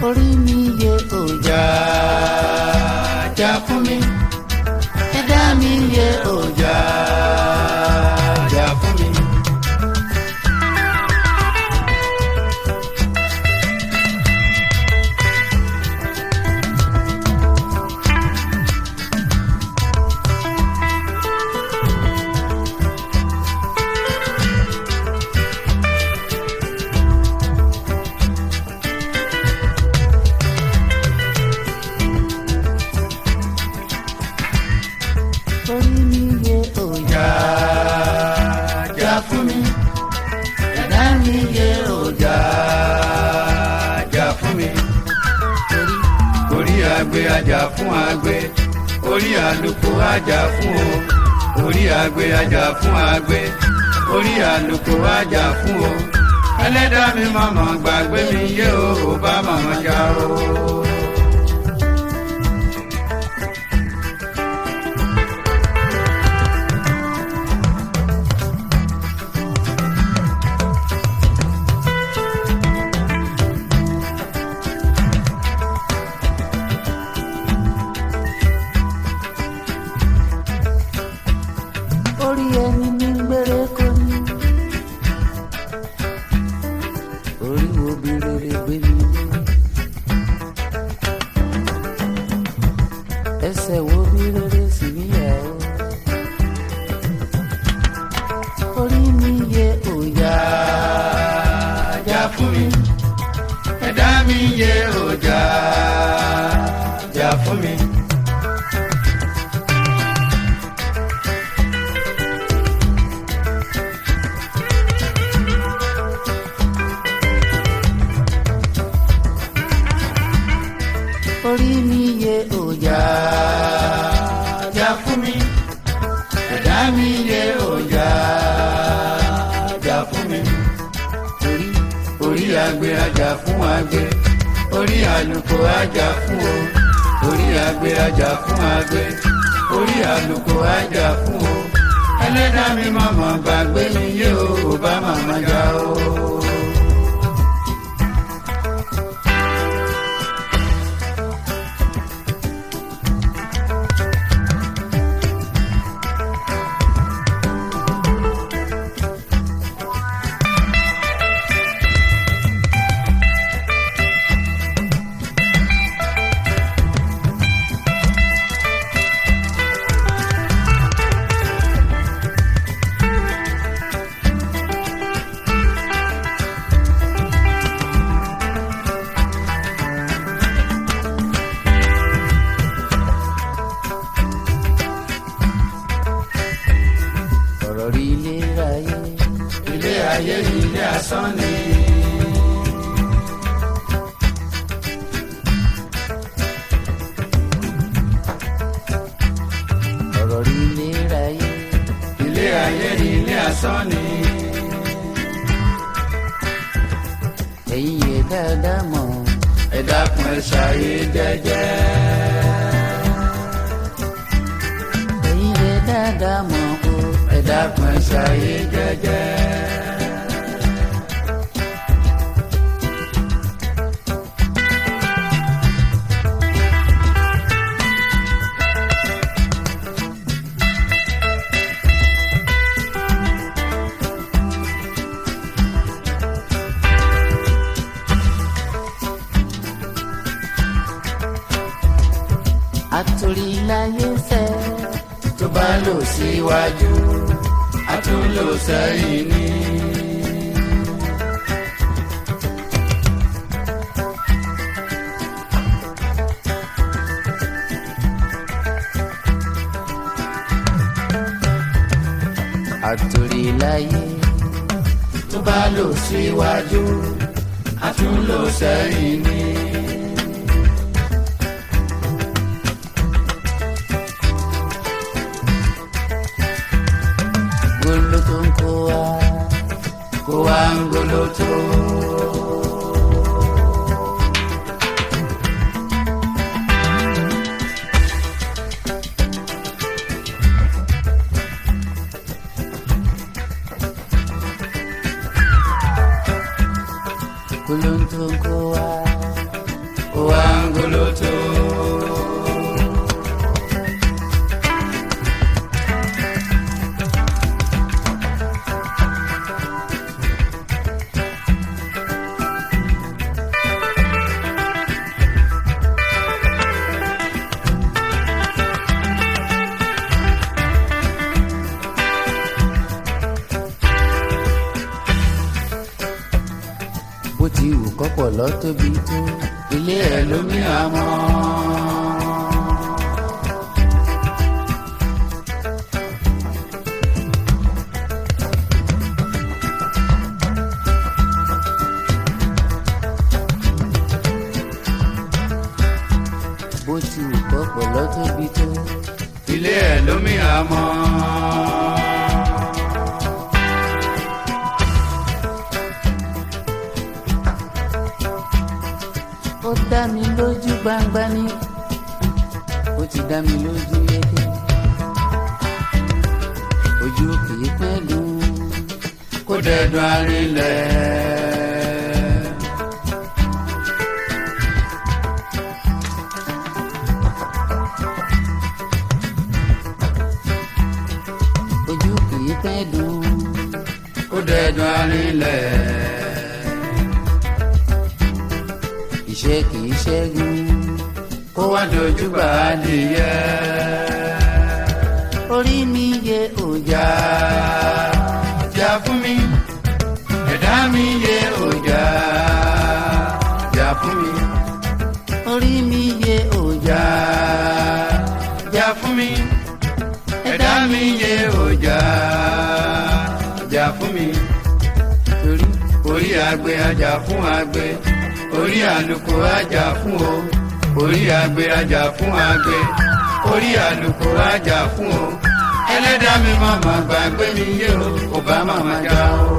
orí mi yẹ òjà jà fún mi ẹ̀dá mi yẹ òjà jà fún mi. orí mi yẹ òjà jà fún mi ẹ̀dá mi yẹ òjà jà fún mi. orí agbe ajá fún agbe orí àlùkò ajá fún o orí agbe ajá fún agbe orí àlùkò ajá fún o ẹlẹ́dàá mi mọ̀mọ́ gbàgbé mi yé o ò bá mọ̀mọ́ já o. orí ẹni ní gbére kórí orí wo bí rere gbé mi dé ẹsẹ̀ wo bí rere sì níyà o orí mi yẹ òjà jà fún mi ẹ̀dá mi yẹ òjà jà fún mi. orí mi yẹ òjà jà fún mi ẹ̀dá mi yẹ òjà jà fún mi orí orí agbe ajá fún agbe orí àlùkò ajá fún o orí agbe ajá fún agbe orí àlùkò ajá fún o ẹlẹ́dàá mi mọ̀mọ́ gbàgbé mi yé o ò bá màmá já o. ọ̀rọ̀ rí ilé ayé ilé ayé ilé asán ni. ọ̀rọ̀ rí ilé ayé ilé ayé ilé asán ni. ẹ̀yin yẹ dáadáa mọ̀ ẹ dákun ẹ ṣàyè jẹ́jẹ́. ẹ̀yin yẹ dáadáa mọ̀ o ẹ dákun ẹ ṣàyè jẹ́jẹ́. àtòrí láyé fẹ́ tó bá lò síwájú a tún lò sẹ́yìn ní. àtòrí láyé tó bá lò síwájú a tún lò sẹ́yìn ní. goloto ń kó wa kó wa ń goloto. goloto ń kó wa Wangoloto. bó ti wù kọ́pọ̀ lọ́tóbi tó ilé ẹ̀ lómi àmọ́. bó ti wù kọ́pọ̀ lọ́tóbi tó Ilé ẹ̀ lómi àmọ́. ó dá mi lójú gbangba ni ó ti dá mi lójú yẹkẹ ojú kìí pẹ́lú Kó dẹ̀dùn arinlẹ̀. ojú kìí pẹ́lú Kó dẹ̀dùn arinlẹ̀. iṣẹ́ kìí ṣẹ́gun Kó wá dojú bá adìyẹ. orí mi yẹ òjà Jà jà fún mi. Ẹ̀dá mi yẹ òjà. Jà fún mi. orí mi yẹ òjà Jà jà fún mi. Ẹ̀dá mi yẹ òjà. Jà fún mi. torí orí agbe ajá fún agbe orí àlùkò ajá fún o orí agbe ajá fún agbe orí àlùkò ajá fún o ẹlẹ́dàá mi màmá gbàgbé mi yé o kò bá màmá já o.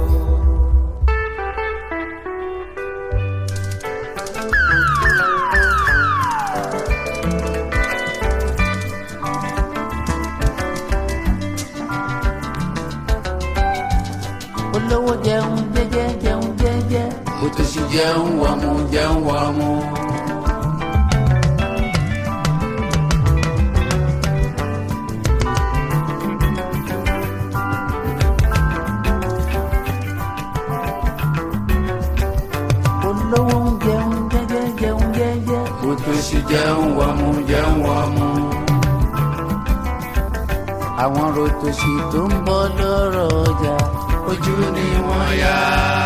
olówó jẹun jẹ́jẹ́ jẹun jẹ́jẹ́ òtòṣì jẹun wọ̀mù jẹun wọ̀mù. olówó ń jẹun jẹ́jẹ́ jẹun jẹ́jẹ́ òtòṣì jẹun wọ̀mù jẹun wọ̀mù. àwọn rotòṣì tó ń bọ̀ lọ́rọ̀ ọjà ojú ni wọ́n yá.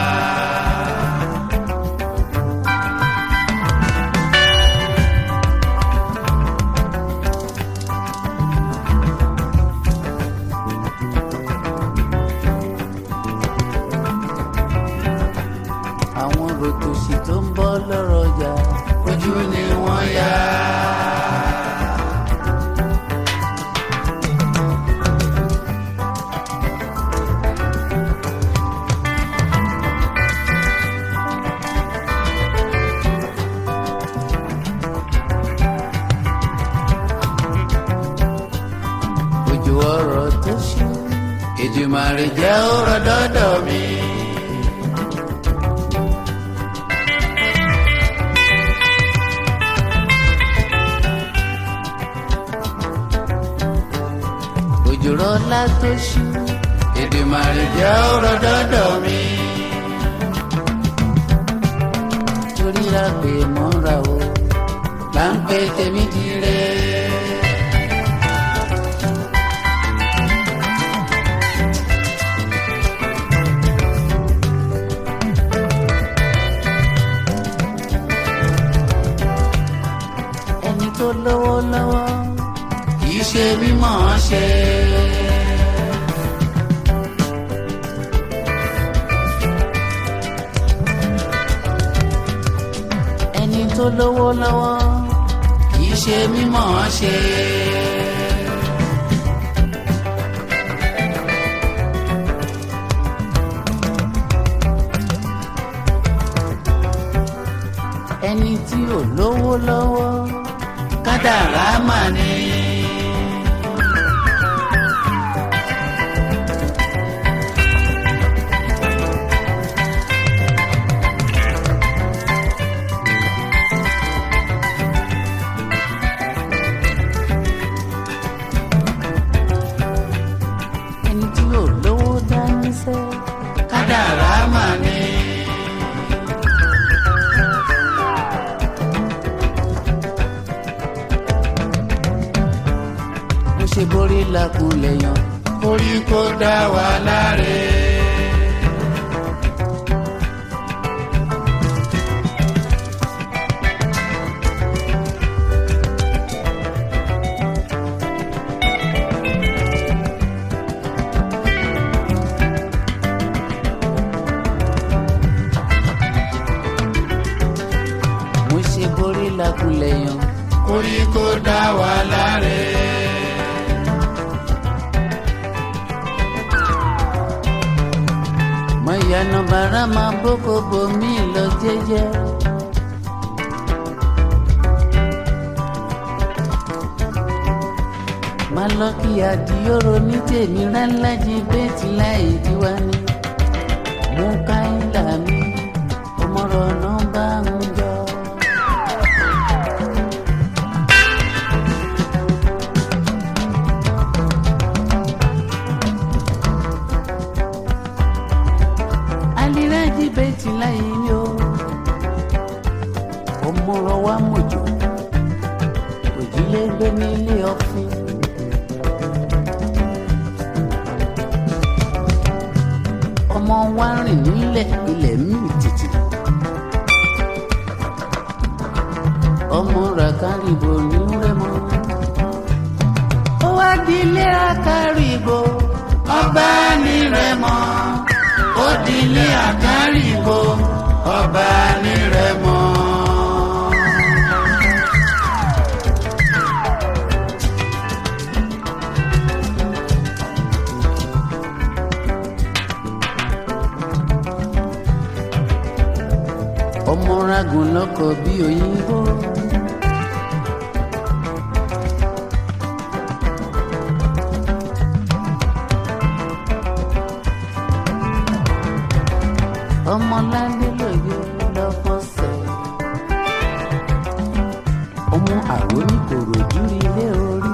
àwọn rotòṣì tó ń bọ̀ lọ́rọ̀ ọjà ojú ni wọ́n yá. ojú ọ̀rọ̀ tó ṣú Èdùmàrè jẹ́ ọ̀rọ̀ dọ́dọ̀ mi. ojú rọlá tó ṣú Èdùmàrè jẹ́ ọ̀rọ̀ dọ́dọ̀ mi. torí ra pé mọ́ra o Là ń pe tèmi dire. ẹni tó lówó lọ́wọ́ Kì í ṣe mímọ̀ ṣe. ẹni tó lówó lọ́wọ́ Kì í ṣe mímọ̀ ṣe. ẹni tí ò lówó lọ́wọ́ Kádàrá mà ní. làkúnlẹ̀ yan orí kó dá wa láre. mo ṣe borí làkúnlẹ̀ yan orí kó dá wa láre. mo yànnà bàrà máa bókò bomi lọ jẹ́jẹ́. má lọ kí àdìyóró ní tèmi ránlájí bẹ́ẹ̀tì láì tiwa ní. mú káyìlá mi ọmọrọ̀ náà bá ń jọ. aliraji bẹ́ẹ̀tì láì ní o. ọmọrọ̀ wa mọ̀jọ́ òjìlégbé nílé ọ̀fìn. ọmọ wa rìn nílẹ̀ ilẹ̀ míì títì. ọmọ ràkàrìbò ní rẹ́mọ. ó wá di ilé ràkàrìbò ọba ní rẹmọ ó dilé àkárìbò ọba ní rẹmọ. ọmọ ragun lọkọ bí òyìnbó. ọmọládé lòye lọ́fọ̀ọ́sẹ̀. ọmọ àrò ní kòròdú ilé orí.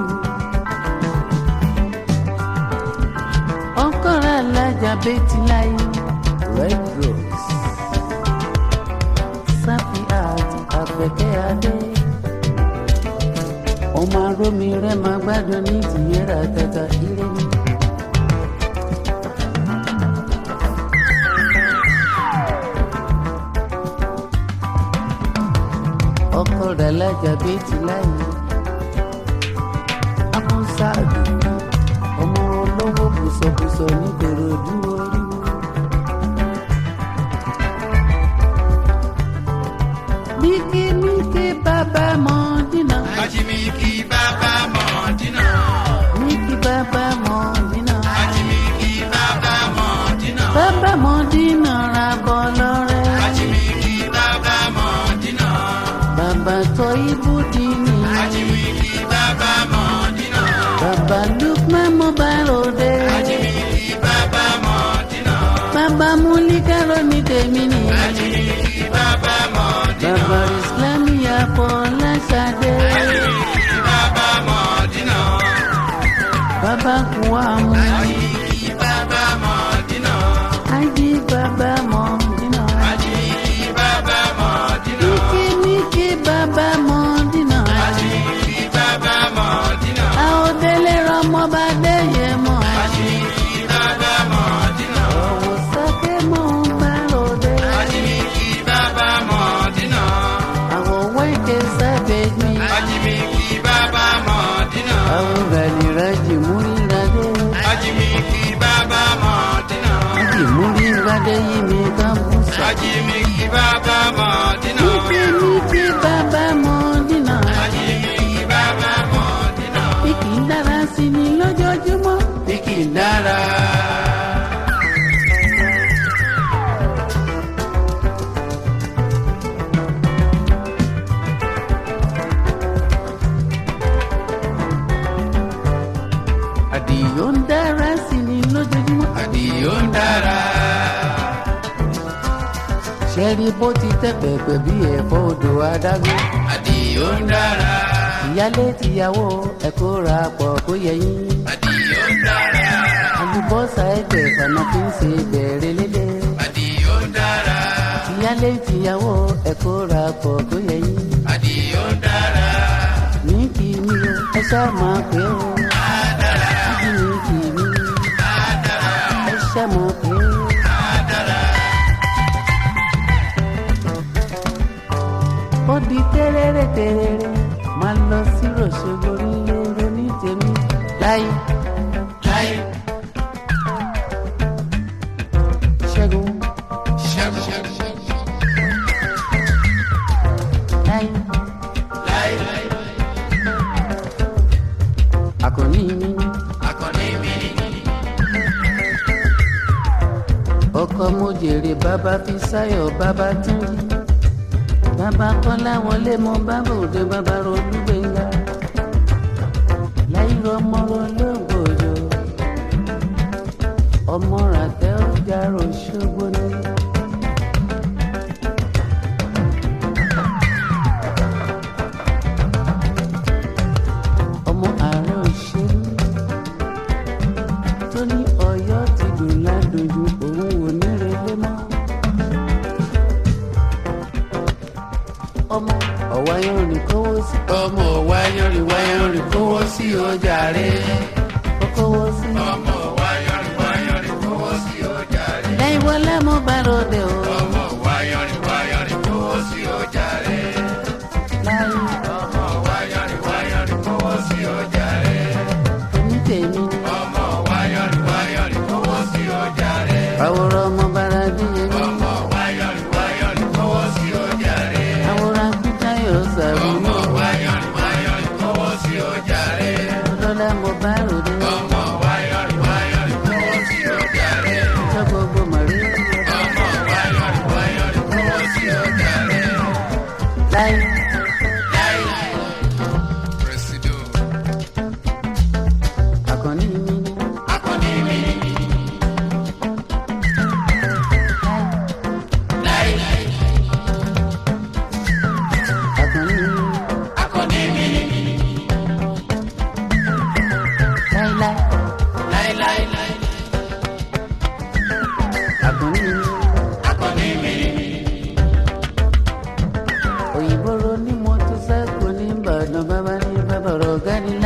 ọkọ̀rọ̀ alájà bẹ́tì láyé red rose sáfì àti àpẹ̀kẹ́ adé. ọmọ arómi rẹ̀ máa gbádùn ní tìyẹ́rà tata ire ni. ọkọ rẹ̀ lájà bẹ́tì láyé. amúsáàdù ọmọ olówó bùsọ̀bùsọ̀ nígboro dúró rí. Miki miki baba Mọ̀dínà. Ajimiki bàbá Mọ̀dínà. Miki baba Mọ̀dínà. Ajimiki bàbá Mọ̀dínà. Baba Mọ̀dínà ra bọ̀ lọ́rẹ́. Ajimiki bàbá Mọ̀dínà. Bàbá tọ́ ibùdí ni. Ajimiki bàbá Mọ̀dínà. Bàbá Lukman Mobile Ode. Ajimiki bàbá Mọ̀dínà. Bàbá Múlíkàrọ̀ ní tèmi ni. Ajimiki bàbá Mọ̀dínà. Bàbá Ìsìlámì Àpọ̀ Láṣadé. Ajimiki bàbá Mọ̀dínà. Bàbá Kùwàmù. Ajimiki bàbá Mọ̀dínà. Ají bàbá Mọ̀dínà. Ajimiki bàbá Mọ̀dínà. Miki miki bàbá Mọ̀dínà. Ajimiki bàbá Mọ̀dínà. àòdélé rọmọba déyé mọ. Ajimiki bàbá Mọ̀dínà. ọ̀wọ̀ sáké mọ̀ ń bá lòdì. Ajimiki bàbá Mọ̀dínà. àwọn wẹ́ẹ̀kẹ́ sábẹ́ mi. Ajimiki bàbá Mọ̀dínà. àwọn gàlírajì múríradé. Ajimiki bàbá Mọ̀dínà. ájì múríradé yìí mi ká bú sọ. Ajimiki bàbá Mọ̀dínà. níbi níbi bàbá Mọ̀dínà. Ajimiki bàbá Mọ̀dínà. bí kì í dára sí ni lójoojúmọ́. Bí kì í dára. àdìyó ń dára sí ni lójoojúmọ́. Àdìyó ń dára. ṣẹ́rí bó ti tẹ́ pẹ̀pẹ̀ bí ẹ̀fọ́ odò adágún. Àdìyó ń dára. ìyálé tìyàwó ẹ kó ra pọ̀ kó yẹ yín. Àdìyó ń dára. àlùbọ́sà ẹgbẹ́ fana fi ń ṣe bẹ̀rẹ̀ lédè. Àdìyó ń dára. ìyálé tìyàwó ẹ kó ra pọ̀ kó yẹ yín. Àdìyó ń dára. ní kí ni o ẹ ṣáà máa pé o. ṣàmọ̀ pé. ó di tẹ́rẹ́rẹ́ tẹ́rẹ́rẹ́ máa lọ sí ròṣogbo nílé ronú tèmi láyé láyé ṣẹ́gun ṣẹ́gun láyé láyé àkànní mi ní akọni mi ọkọ mo jèrè bàbá fi sáyọ̀ bàbá tún rí bàbá kọ́lá wọlé mọ bàbá òde bàbá rolú gbẹ̀ngà láyé ọmọ olóògbòjò ọmọ ràtẹ́ ọjà ròṣogbo ni. ọmọ ààrẹ òṣèlú tó ní ọ̀yọ́ ti dùn ládùjú òun ò ní relé mọ́. ọmọ ọ̀wáyọ̀rìn kówó sí ọmọ wáyọrin wáyọrin kówó sí ọjà rẹ kówó sí. ọmọ wáyọrin wáyọrin kówó sí ọjà rẹ lẹ́yìn wọlé mo bá ròde o. ọmọ wáyọrin wáyọrin kówó sí ọjà rẹ láyé ọmọ wáyọrin wáyọrin kówó sí ọjà rẹ onítèmi ni. ọmọ wáyọrin wáyọrin kówó sí ọjà rẹ àwòrán ọmọ bára díyẹmí. ọmọ wáyọrin wáyọrin kówó sí ọjà rẹ àwòrán pítáyọ̀ sàbí. ọmọ wáyọrin wáyọrin kówó sí ọjà rẹ lọ́lá mo bá ròde. ọmọ wáyọrin wáyọrin kówó sí ọjà rẹ ọjọ́ gbogbo màrí. ọmọ wáyọrin wáyọrin kówó sí ọjà rẹ. láyé Presido, àkànní mi ni. akọni mi, láyé láyé, àkànní mi ni. akọni mi, láíláí láyé, láyé, láyé, àkànní mi ni. akọni mi, òyìnbó ro ní mọ́tò sáàkó ní ìbàdàn bàbá ní bàbá ọ̀rọ̀ ọ̀gá ní